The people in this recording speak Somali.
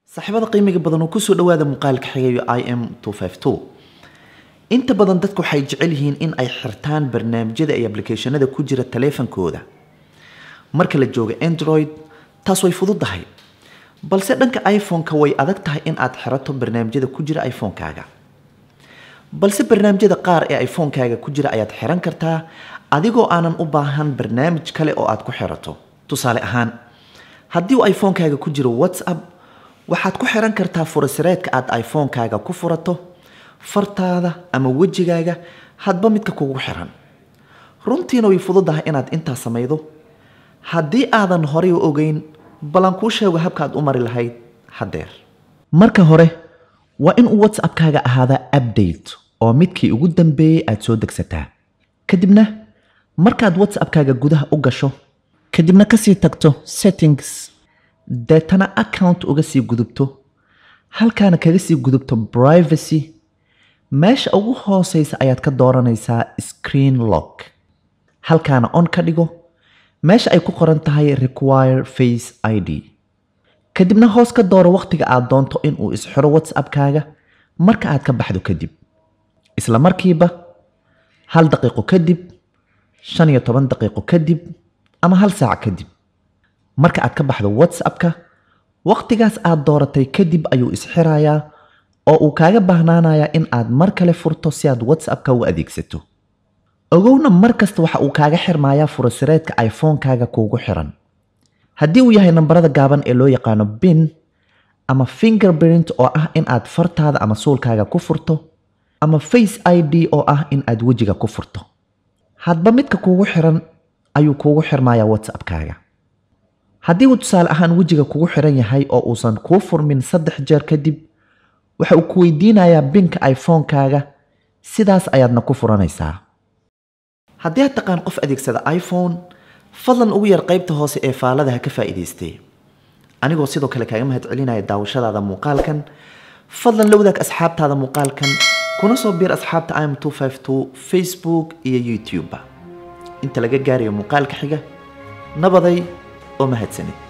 saaxiibada qiimiga badan oo kusoo dhawaada muuqaalka xigayo i m inta badan dadku waxay jecel yihiin in ay xirtaan barnaamijyada iyo ablicathonada ku jira taleefankooda marka la joogo android taas way fududahay balse dhanka iphone-ka way adag tahay in aad xirato barnaamijyada ku jira iphone-kaaga balse barnaamijyada qaar ee iphone-kaaga ku jira ayaad xiran kartaa adigoo aanan u baahan barnaamij kale oo aad ku xirato tusaale ahaan haddii uu iphone-kaaga ku jiro whatsapp waxaad ku xiran kartaa furasireedka aad iphone-kaaga ku furato fartaada ama wejigaaga hadba midka kugu xiran runtiina way fududahay inaad intaa samaydo haddii aadan horay u ogeyn balan kuu sheego habkaad u mari lahayd haddeer marka hore waa in uu whatsappkaaga ahaadaa update oo midkii ugu dambeeyey aad soo degsataa kadibna markaad whatsappkaaga gudaha u gasho kadibna kasii tagto settings deetana account uga sii gudubto halkaana kaga sii gudubto privacy meesha ugu hooseysa ayaad ka dooranaysaa screen lock halkaana on ka dhigo meesha ay ku qoran tahay require face id kadibna hoos ka dooro wakhtiga aad doonto inuu isxiro whatsappkaaga marka aad ka baxdo kadib isla markiiba hal daqiiqo kadib shan iyo toban daqiiqo kadib ama hal saac kadib marka aad ka baxdo whatsappka wakhtigaas aad dooratay kadib ayuu isxirayaa oo uu kaaga baahnaanayaa in aad mar kale furto si aad whatsappka u adeegsato ogowna mar kasta waxa uu kaaga xirmayaa furasireedka iphone-kaaga kuugu xiran haddii uu yahay nambarada gaaban ee loo yaqaano bin ama fingerprint oo ah in aad fartaada ama suulkaaga ku furto ama face id oo ah in aad wejiga ku furto hadba midka kuugu xiran ayuu kuugu xirmayaa whatsappkaaga haddii uu tusaale ahaan wejiga kugu xiran yahay oo uusan kuu furmin saddex jeer kadib waxa uu ku weydiinayaa binka iphone-kaaga sidaas ayaadna ku furanaysaa haddii aad taqaan qof adeegsada iphone fadlan ugu yar qaybta hoose ee faalada ha ka faa'iidaystee anigoo sidoo kale kaaga mahad celinaya daawashadaada muuqaalkan fadlan la wadaag asxaabtaada muuqaalkan kuna soo biir asxaabta im facebook iyo youtube-ba inta laga gaarayo muuqaalka xiga nabaday oo mahadsanid